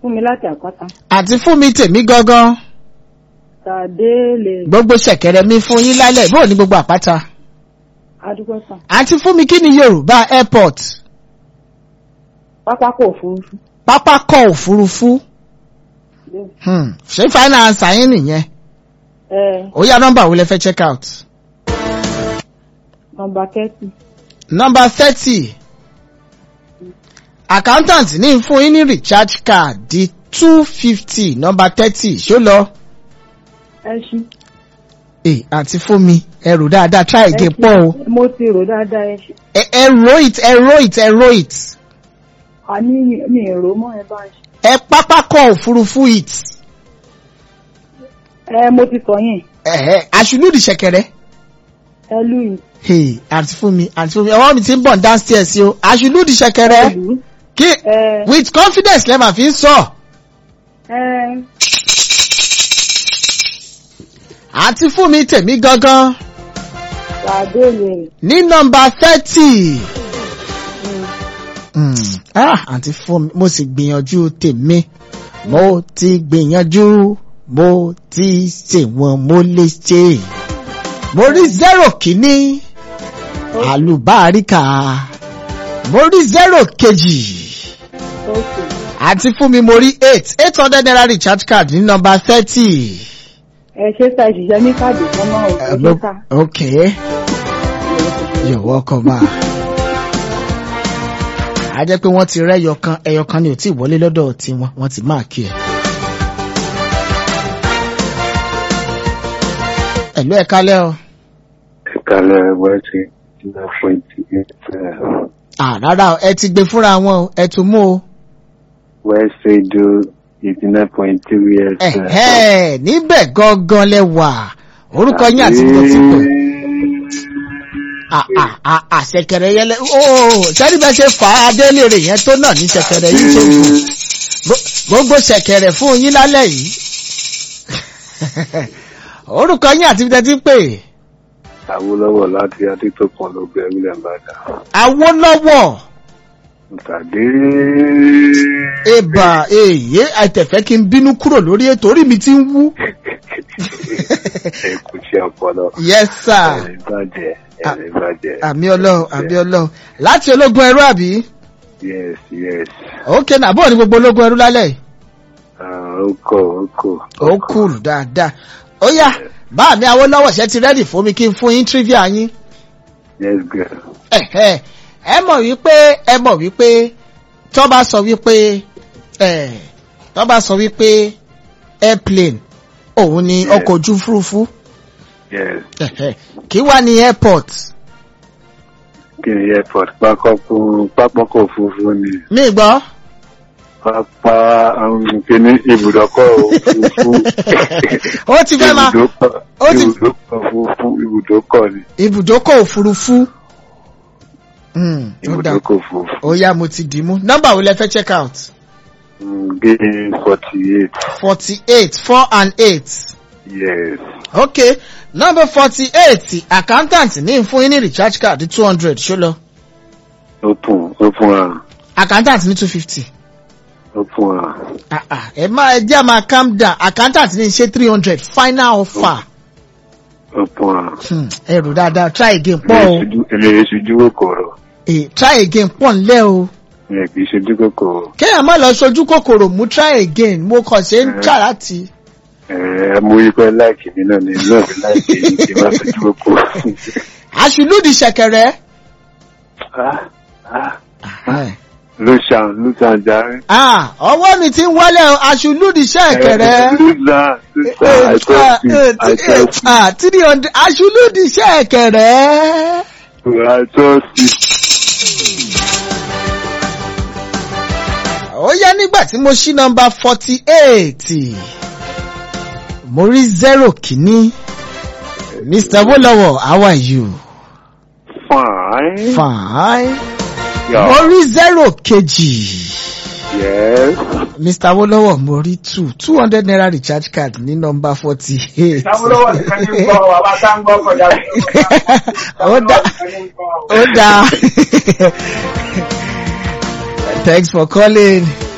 fún mi láti àkọ́tà. àti fún mi tèmi gangan Tàdé lè gbogbo ṣẹ̀kẹ̀rẹ̀ mi fún yín lálẹ́ bóò ní gbogbo àpáta adúgbò sàn. àti fún mi kí ni yorùbá airport Pápákọ̀ òfurufú. pápákọ̀ òfurufú Bẹ́ẹ̀. Hmm, ṣé finance yín nìyẹn Ẹ ó yá nọ́mbà wo lẹ fẹ́ check out nọmba kẹ́tì. nọ́mbà thirty accountant ní fún yín ní recharge card di two fifty nọ́mbà thirty ṣó lọ Ẹ ṣí. ẹ àti fún mi ẹrù dáadáa try again pọ̀ o Mo ti rò dáadáa ẹ ṣe. ẹ ẹ ro it ẹ ro it ẹ ro it A ní mi èrò mọ́ ẹ bá ń ṣe. ẹ pápákọ̀ òfurufú it Ẹ mo ti sọ yẹn. ẹ̀hẹ́ àṣùlùdì ṣẹ̀kẹ̀rẹ̀ Ẹ lù yìí. hey àti fún mi àti fún mi ọwọ́ mi ti ń bọ̀ downstairs o àṣùlùdì ṣẹ̀kẹ̀rẹ̀ Ẹ lù ú. kí Ẹ with confidence lẹ́ẹ̀ fi ń sọ ẹ àti fún mi tèmi gangan tàdé lè. ní nọ́mbà thirty. Mm. Ah, àǹtí fún mi, mo sì gbìyànjú tèmi. Mo ti gbìyànjú, mo ti ṣèwọ̀n mo lè ṣe. Mo rí zero kìíní, àlùbáríkà. Mo rí zero kejì. Okay. Àti fún mi mo rí eight, eight hundred naira recharge card ní nọ́mbà thirty. Ẹ ṣe ta ìṣiṣẹ́ ní káàdì kan náà ò ẹ ṣe ta. Okay, you're welcome ma. A jẹ́ pé wọ́n ti rẹ́ ẹyọkan, ẹyọkan ni ò tí ì wọlé lọ́dọ̀ tiwọn, wọ́n ti máa kí ẹ̀. Ẹ̀lú ẹ̀ka lẹ́ o. ìkàlẹ̀ wẹ́ẹ̀sì ìlà twenty eight À rárá o, ẹ ti gbé fúnra wọn o, ẹ tún mú o. wẹ́ẹ̀sì do eighty nine point three years. Ẹ̀hẹ́ níbẹ̀ gangan lẹ wà. Orúkọ yín àti ìgbà tí pè. Àṣẹkẹrẹ yẹn lẹ ooo sẹ́ni bẹ́ẹ̀ ṣe fà á délére yẹn tó náà ní ṣẹkẹrẹ yìí ṣe jù. Gbo- Gbogbo ṣẹkẹrẹ fún yín lálẹ́ yìí. Orúkọ yín àti ìgbà tí pè. Awólọ́wọ̀ láti Adétòkun ló gbé William Bada. Awólọ́wọ̀ Tàdé. ebà èyí àìtẹ̀fẹ́ kí n bínú kúrò lórí ètò orí mi ti ń wú. Ẹ kú sí ọpọlọ. Yes sir. Ẹ̀rìn bàjẹ́. Ẹ̀rìn bàjẹ́. Àmì ọlọ́run àmì ọlọ́run. Láti ológun ẹrú àbí? Yes yes. Ókè náà bọ́ọ̀ ni gbogbo ológun ẹrú lálẹ́ yìí. Ah, Ó kọ̀ ó kọ̀. ó kúrò dáadáa ó yá bá mi Awólọ́wọ̀ ṣe ti rẹ́dì fún mi kí n fún yín trivia yín Yes girl. Ẹ̀hẹ́, ẹ mọ̀ wípé ẹ mọ̀ wípé tó bá sọ wípé ẹ̀, tó bá sọ wípé airplane òun ni Yes. ọkọ̀ ojú òfurufú Yes. Ẹ̀hẹ́, kí wá ní airport Kí ni airport pápákọ̀ pápákọ̀ òfurufú ni? mi gbọ́ Pápá um, kíní ibùdókọ̀ òfurufú. ó ti fẹ́ máa Ibùdókọ̀ ó ti- ibùdókọ̀ òfurufú ibùdókọ̀ ni. ibùdókọ̀ òfurufú Hmm, ó dáa. Ibùdókọ̀ òfurufú. ó yá mo ti dì í mú nọ́mbà wo lẹ fẹ́ check out Gé forty eight. forty eight four and eight. Yes. okay number forty eight accountant ní fún yín ní recharge card two hundred ṣó lọ Open open am accountant ní two fifty open am. ẹ má ẹ jẹ́ máa calm down accountant ní ṣe three hundred final offer Open am. Hmm, ẹrù dáadáa try again pọ̀ o Èmi ìṣojú kòkòrò. Eh, try again pọ̀ ńlẹ̀ o Mi kì í ṣojú kòkòrò. kéèyàn má lọ sojú kòkòrò mú try again mo kàn ṣe ń jà láti Ẹ mo rí pé láìkì mi náà ni náà fi láìkì mi kì í má ṣojú kòkòrò. àṣìlúdì ṣẹ̀kẹ̀rẹ̀ Ah, ah, Ló ṣàn ló ṣàn járe. ah ọwọ́ mi ti ń wálẹ̀ o àṣìlúdì ṣẹ̀kẹ̀rẹ̀. Ló ṣàn ló ṣàn àìtọ́sí three hundred aṣulúdi ṣẹ̀kẹ̀rẹ̀. àìtọ́sí. ó yá nígbà tí mo ṣí nọmba forty eight mo rí zero kìíní mr wolowo how are you Fine. fine Yeah. mo rí zero kejì Yes. mr wolowo mo rí two two hundred naira recharge card ní nọmba forty eight. Sábúlọ́wọ́ nìkan ní gbọ́ wa bá tá ń gbọ́ kọjá. ó dá ó dá thanks for calling.